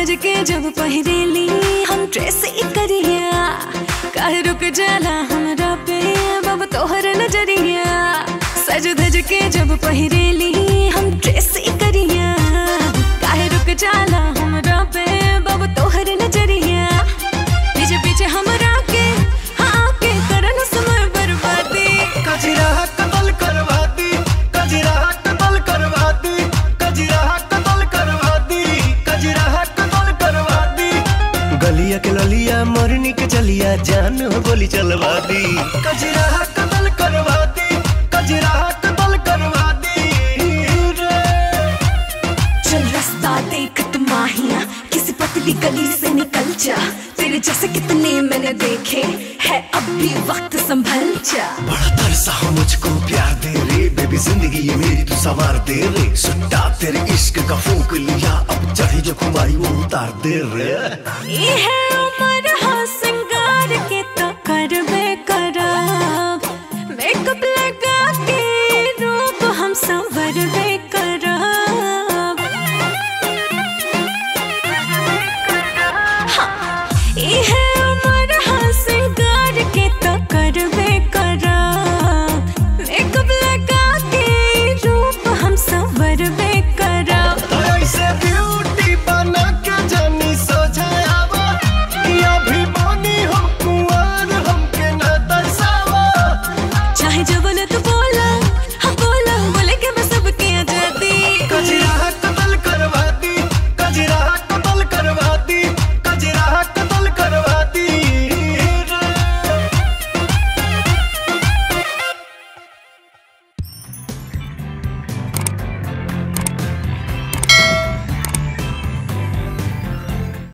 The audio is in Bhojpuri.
धज के जब पहिरेली हम ड्रेस करिया काहे रुक जाला हमरा पे बाबा तोहर नजरिया सज धज के जब पहिरेली हम ड्रेस करिया काहे रुक जाला हमरा पे बाबा तोहर नजरिया पीछे पीछे हमरा के हाँ के करन समय बर्बादी कजरा कतल करवा दी कजरा कतल करवा दी कजरा कतल करवा दी कजरा कतल करवा दी गलिया के ललिया मरनी के चलिया जान हो गोली चलवा दी कजरा कतल करवा दी कजरा कतल करवा दी रे चल रास्ता देख तुम माहिया किसी पतली गली से निकल जा तेरे जैसे कितने मैंने देखे है अब भी वक्त संभल जा बड़ा तरसा हो मुझको प्यार दे रे बेबी जिंदगी ये मेरी तू सवार दे रे सुट्टा तेरे इश्क का फूंक लिया अब चढ़ी जो खुमारी वो उतार दे रे ये है उम्र